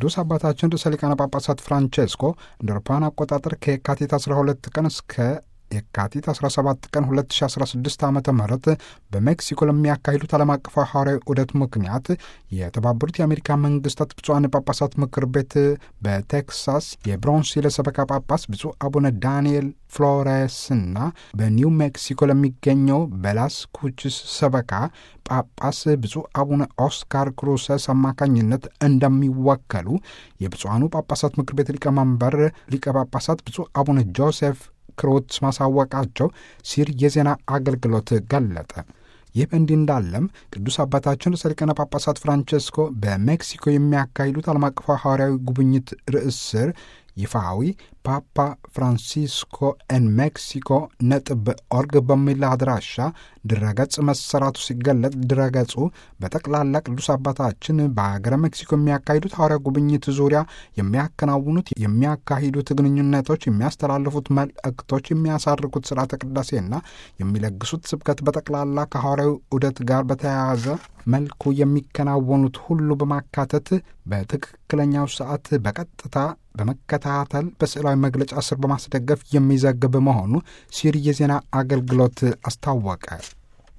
ቅዱስ አባታችን ርዕሰ ሊቃነ ጳጳሳት ፍራንቼስኮ እንደ አውሮፓውያን አቆጣጠር ከየካቲት 12 ቀን እስከ የካቲት 17 ቀን 2016 ዓ ም በሜክሲኮ ለሚያካሂዱት ዓለም አቀፋዊ ሐዋርያዊ ዑደት ምክንያት የተባበሩት የአሜሪካ መንግስታት ብፁዓን ጳጳሳት ምክር ቤት በቴክሳስ የብሮንስቪል ሰበካ ጳጳስ ብፁዕ አቡነ ዳንኤል ፍሎሬስና በኒው ሜክሲኮ ለሚገኘው በላስ ኩችስ ሰበካ ጳጳስ ብፁዕ አቡነ ኦስካር ክሩሰስ አማካኝነት እንደሚወከሉ የብፁዓኑ ጳጳሳት ምክር ቤት ሊቀመንበር ሊቀ ጳጳሳት ብፁዕ አቡነ ጆሴፍ ክሮት ማሳወቃቸው ሲር የዜና አገልግሎት ገለጠ። ይህ በእንዲህ እንዳለም ቅዱስ አባታችን ርዕሰ ሊቃነ ጳጳሳት ፍራንቼስኮ በሜክሲኮ የሚያካሂዱት ዓለም አቀፋዊ ሐዋርያዊ ጉብኝት ርዕስ ስር ይፋዊ ፓፓ ፍራንሲስኮ ኤን ሜክሲኮ ነጥብ ኦርግ በሚል አድራሻ ድረገጽ መሰራቱ ሲገለጥ ድረገጹ በጠቅላላ ቅዱስ አባታችን በሀገረ ሜክሲኮ የሚያካሂዱት ሐዋርያ ጉብኝት ዙሪያ የሚያከናውኑት የሚያካሂዱት ግንኙነቶች፣ የሚያስተላልፉት መልእክቶች፣ የሚያሳርኩት ስርዓተ ቅዳሴና የሚለግሱት ስብከት በጠቅላላ ከሐዋርያዊ ዑደት ጋር በተያያዘ መልኩ የሚከናወኑት ሁሉ በማካተት በትክክለኛው ሰዓት በቀጥታ በመከታተል በስዕላዊ መግለጫ ስር በማስደገፍ የሚዘግብ መሆኑ ሲሪ የዜና አገልግሎት አስታወቀ።